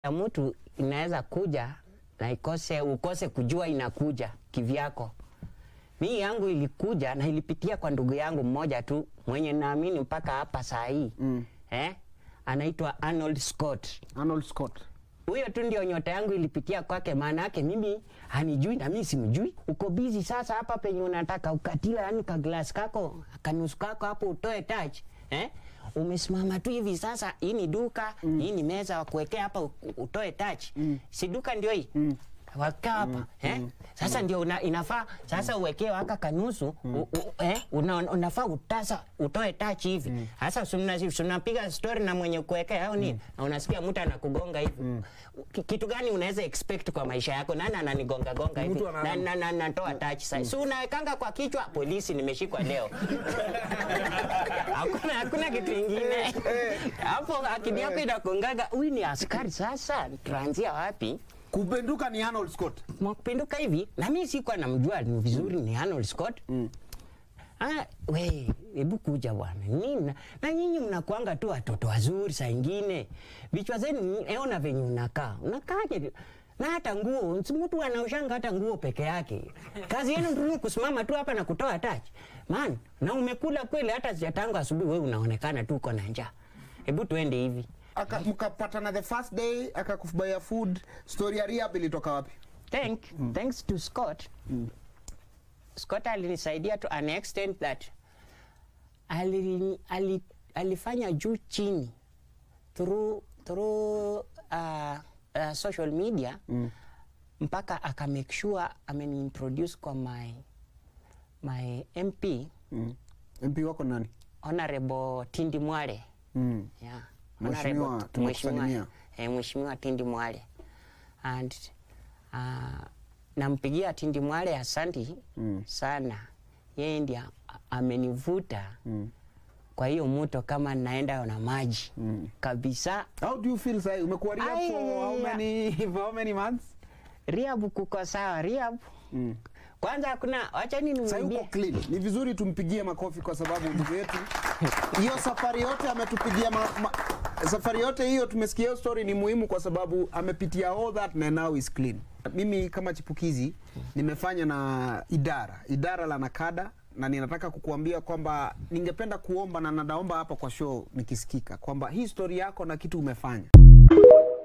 ya mtu inaweza kuja na ikose ukose kujua inakuja kivyako. Mii yangu ilikuja na ilipitia kwa ndugu yangu mmoja tu mwenye naamini mpaka hapa saa hii Mm. eh? Anaitwa Arnold Scott. Arnold Scott. Huyo tu ndio nyota yangu ilipitia kwake, maana yake mimi hanijui na mimi simjui. Uko busy sasa hapa penye unataka ukatila, yani ka glass kako kanusu kako hapo utoe touch eh? Umesimama tu hivi sasa, hii ni duka mm. hii ni meza wa kuwekea hapa u- utoe touch mm. si duka ndio hii mm. wakaa hapa eh? Sasa ndio una, inafaa sasa uwekee waka kanusu u, u, eh? una, unafaa utasa utoe touch hivi sasa mm. unapiga story na mwenye kuwekea au nini na unasikia mtu anakugonga hivi Ki- kitu gani unaweza expect kwa maisha yako? Nani ananigonga gonga hivi Mtu ana- na, na, na, natoa touch sasa, si unawekanga kwa kichwa, polisi nimeshikwa leo. hakuna hakuna kitu ingine hapo, akili yako inakongaga, huyu ni askari. Sasa tuanzia wapi? Kupenduka ni Arnold Scott. Mwakupinduka hivi, na mimi sikuwa namjua ni vizuri ni Arnold Scott Ah, we, hebu kuja bwana. Nini? Na nyinyi mnakuanga tu watoto wazuri saa ingine. Vichwa zenu eona venye unakaa. Unakaaje? Na hata nguo, si mtu anaoshanga hata nguo peke yake. Kazi yenu ndio kusimama tu hapa na kutoa touch. Man, na umekula kweli hata sijatangu asubuhi wewe unaonekana tu uko na njaa. Hebu tuende hivi. Aka mkapatana the first day akakufubaya food. Story ya rehab ilitoka wapi? Thank, thanks to Scott. Scott alinisaidia to an extent that ali, ali, alifanya juu chini through, through uh, uh, social media mpaka aka make sure ameniintroduce kwa my, my MP Mm. MP wako nani? Honorable Tindi Mwale. Mm. Yeah. Mheshimiwa, Honorable- tumekusalimia. Mheshimiwa, eh, Mheshimiwa Tindi Mwale and uh, nampigia Tindi Mwale asanti Mm. sana, yeye ndiye a- amenivuta Mm. kwa hiyo mto kama naenda na maji Mm. kabisa. How do you feel sasa? Umekuwa rehab Ai, for how ya. many for how many months? Rehab kuko sawa, rehab Mm. kwanza hakuna, wacha nini Sasa nimwambie uko clean. Ni vizuri tumpigie makofi kwa sababu ndugu yetu hiyo safari yote ametupigia ma, ma, safari yote hiyo tumesikia hiyo story ni muhimu kwa sababu amepitia all that na now is clean. Mimi kama chipukizi nimefanya na idara idara la nakada na ninataka kukuambia kwamba ningependa kuomba na nadaomba hapa kwa show nikisikika kwamba hii story yako na kitu umefanya